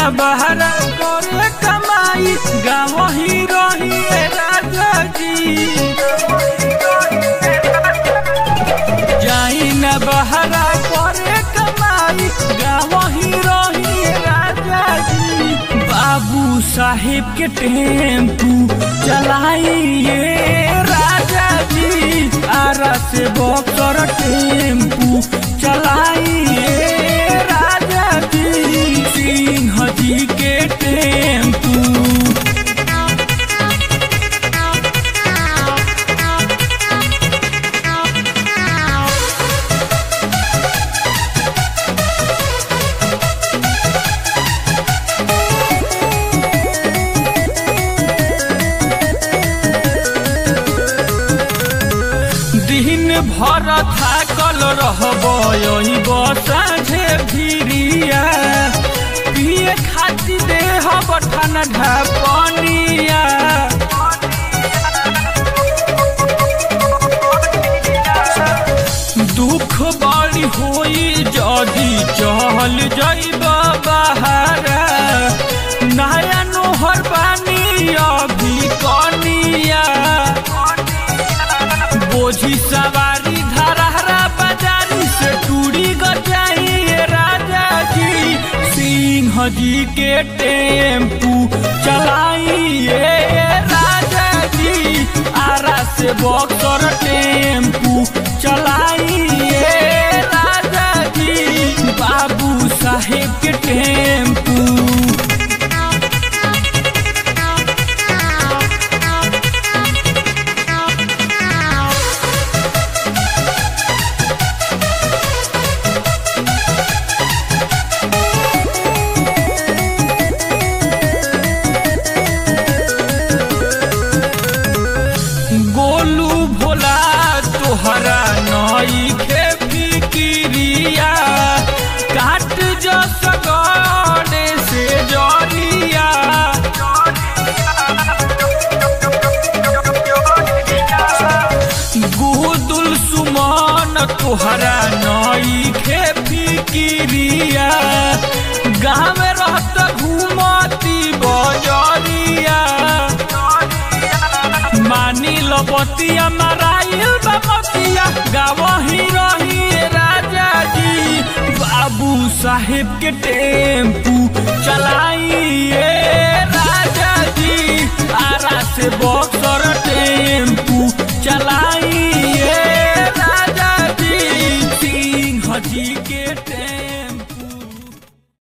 न बहरा करे कमाई गाँव ही रही राजा जी जाई न बहरा करे कमाई गाँव ही रही राजा जी बाबू साहेब के टेम्पू चलाइए राजा जी आरा से बक्सर टेम्पू चलाइए राजा जी सिंह जी के टेम्पू दिन भर थाकल रहब साझे भिरिया पिए खातिर देह बठन ढपनिया दुख बड़ी होई जदी चहल जइब बहारा नया नोहर बानी अभी कनिया बोझी सवारी धरहरा बाजारी से टूरी गजाइए राजा जी सिंह जी के टेम्पू चलाइए राजा जी आरा से बक्सर टेम्पू चलाइए राजा जी बाबू साहेब के टेम्पू गोलू भोला तोहरा नई के फिकिरिया काट जो सगड़े से जरिया गुदुल सुमन तोहरा नई के फिकिरिया गाँव रहत घूमती बजरिया मानी लबतिया मराइल बमतिया गाँव ही रही राजा जी बाबू साहेब के टेम्पू चलाइए राजा जी आरा से बो